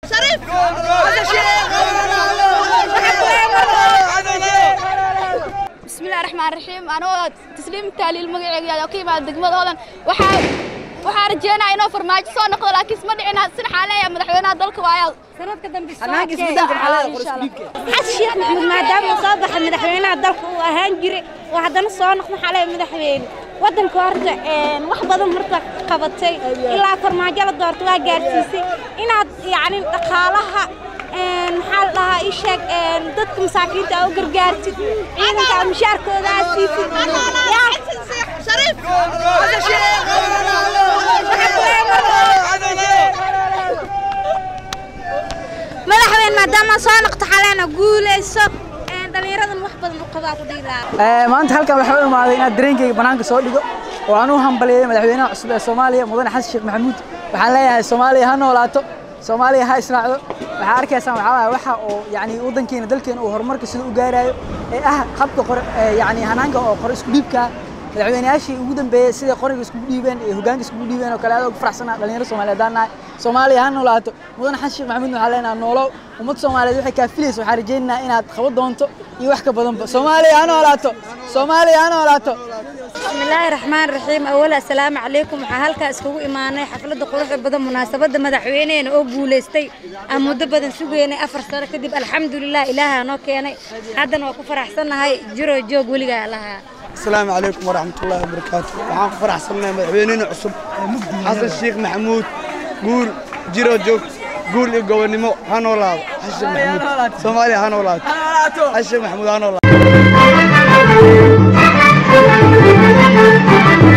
bismillahi raxmaan raxiim anoo tasliim taaliil magaceega oo ka yimaada degmadoodan waxaa waxaa rajeynaya inuu farmaajo soo noqdo laakiin isma dhicin sina xaaleeya madaxweynaha dalka waayaa sanadka dambe xasan sheekh maxamuud maadaama uu soo baxay madaxweynaha dalka uu ahaan jiray oo haddana soo noqdo xalee madaxweyne waddanka horta wax badan horta qabatay ilaa farmaajo la doorto waa gaarsiisay inaad yacni dhaqaalaha maxaa la dhahaa ii sheeg dadka masaakiinta aa u gargaartid ciidanka aa mushaarkooda aa siisid madaxweyne maadaama soo noqto xaleena guulayso dhallinyaradan wax badan u qabaa ku dhihi lahaa maanta halkan waxaa u imaaday inaad dareenkayga bannaanka soo dhigo oo aan u hambalyeeyo madaxweynaha cusub ee soomaaliya mudane xasan sheekh maxamuud waxaan leeyahay soomaaliya ha noolaato soomaaliya ha israacdo waxaa arkaysaan waxaa waaye waxa oo yacni waddankeena dalkeena uu horumarka sida u gaarayo ee ah habka qor yacni hanaanka oo qor isku dhiibka madaxweynayaashii ugu dambeeyey sida qoriga iskugu dhiibeen ee hoggaanka iskugu dhiibeen oo kale aad ugu faraxsanaa dhalinyaro soomaaliyeed aan nahay soomaaliya ha noolaato mudane xasan sheekh maxamuud waxaa leenahay noolow ummad soomaaliyeed waxay kaa filaysa waxaan rajaynaynaa inaad qaban doonto iyo wax ka badanba soomaaliya ha noolaato soomaaliya ha noolaato بسم الله الرحمن الرحيم أولا السلام عليكم waxaa halkaa iskugu imaanay xafladda quruxda badan munaasabadda madaxweyneena oo guulaystay aan muddo badan sugaynay afar sano kadib alxamdulilah ilaaha noo keenay haddana waa ku faraxsannahay jiro joog weligaa lahaa السلام عليكم ورحمة الله وبركاته waxaan ku faraxsanahay madaxweynena cusub xasan sheekh maxamuud guul jiro joog guul iyo gobonimo ha noolaado xasan maxamuud soomaaliya ha noolaato xasan maxamuud ha noolaato